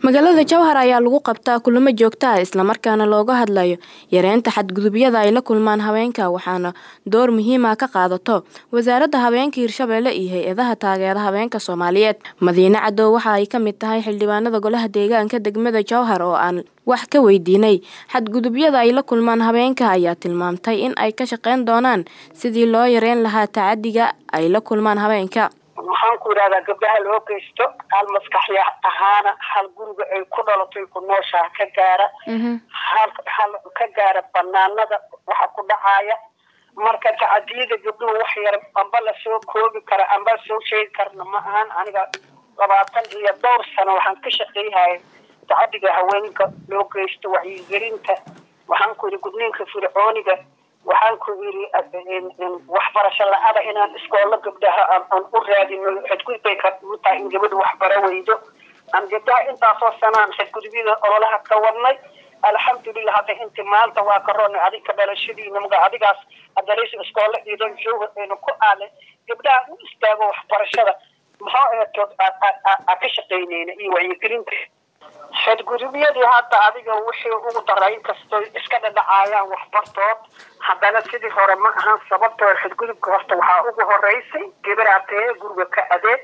magaalada jowhar ayaa lagu qabtaa kulamo joogto ah islamarkaana looga hadlayo yareynta xadgudubyada ay la kulmaan haweenka waxaana door muhiima ka qaadato wasaaradda haweenka hirshabeelle iyo hay-adaha taageera haweenka soomaaliyeed madiine cadow waxa ay ka mid tahay xildhibaanada golaha deegaanka degmada jowhar oo aan wax ka weydiinay xadgudubyada ay la kulmaan haweenka ayaa tilmaamtay in ay ka shaqeyn doonaan sidii loo yareyn lahaa tacadiga ay la kulmaan haweenka waxaan ku yidhahdaa gabdhaha loo geysto hal maskaxya ahaana hal guriga ay ku dhalatay ku nooshaha ka gaara hal hal ka gaara banaanada waxa ku dhacaya marka tacadiyada gabdhuhu wax yar amba lasoo koobi kara amba soo sheegi karna ma ahan aniga labaatan iyo dhowr sano waxaan ka shaqeeyhaya tacadiga haweenka loo geysto wacyigelinta waxaan ku yidhi gudniinka fircooniga waxaan ku yidhi waxbarasho la-ada inaan iskoolo gabdhaha aan u raadino xadgudbay kamutahay in gabadha waxbara weydo aan gabdhaha intaasoo sanaan xadgudubyada ololaha ka wadnay alxamdulilah hadda inti maanta waa ka roonay adinka dhalashadiina maga adigaas adalaysa iskoolo iidan jooga aynu ku aale gabdhaha u istaago waxbarashada maxaa eetood a ka shaqeyneyna iyo wacyigelinta xadgudubyadii hadda adiga wixii ugu daray inkastoo iska dhadhacaayaan waxbartood haddana sidii hore ma ahan sababtoo xadgudubka horta waxaa ugu horeysay gabaraatee guriga ka adeeg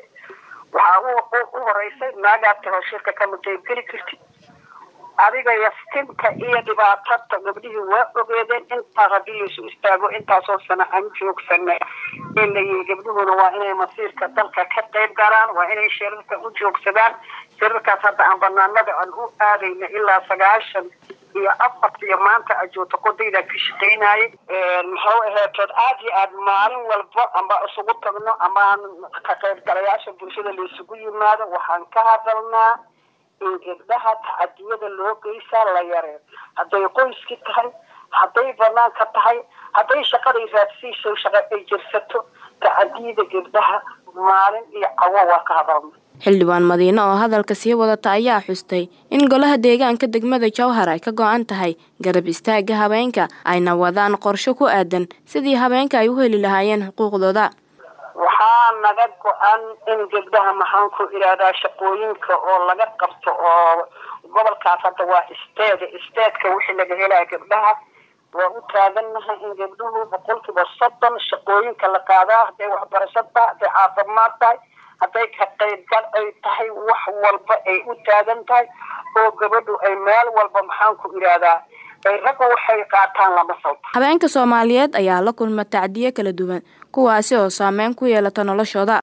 waxaa u horeysay naagaatahoo shirka kama qaybgeli kartid adiga yastinka iyo dhibaatada gabdhihii waa ogeedeen intaas haddii laisu istaago intaasoo sana aan joogsana in layihi gabdhuhuna waa inay masiirka dalka ka qayb galaan waa inay shirarka u joogsadaan shirarkaas hadda aan banaanada aan u aadayna ilaa sagaashan iyo afartiyo maanta ajoogta qodayda ka shaqeynayay muxuu aheetood aad iyo aad maalin walba amba isugu tagno amaan ka qaybgalayaasha bulshada laisugu yimaado waxaan ka hadalnaa in gabdhaha tacadiyada loo geysaa la yareen hadday qoyski tahay hadday banaanka tahay hadday shaqaday raadsiiso shaqa ay jirsato tacadiyada gabdhaha maalin iyo cawo waa ka hadalna xildhibaan madiine oo hadalka sii wadata ayaa xustay in golaha deegaanka degmada jowhar ay ka go-an tahay garab istaaga haweenka ayna wadaan qorsho ku aadan sidii haweenka ay u heli lahaayeen xuquuqdooda waxaa naga go-an in gabdhaha maxaan ku idhaahdaa shaqooyinka oo laga qabto oo gobolkaas hadda waa isteeda isteedka wixii laga helaya gabdhaha waa u taagannahay in gabdhuhu boqolkiiba soddon shaqooyinka la qaadaa hadday waxbarasho tahay hadday caafimaad tahay hadday ka qaybgal ay tahay wax walba ay u taagan tahay oo gabadhu ay meel walba maxaan ku idhaahdaa ay ragga waxay qaataan lama salto haweenka soomaaliyeed ayaa la kulma tacdiyo kala duwan kuwaasi oo saameyn ku yeelata noloshooda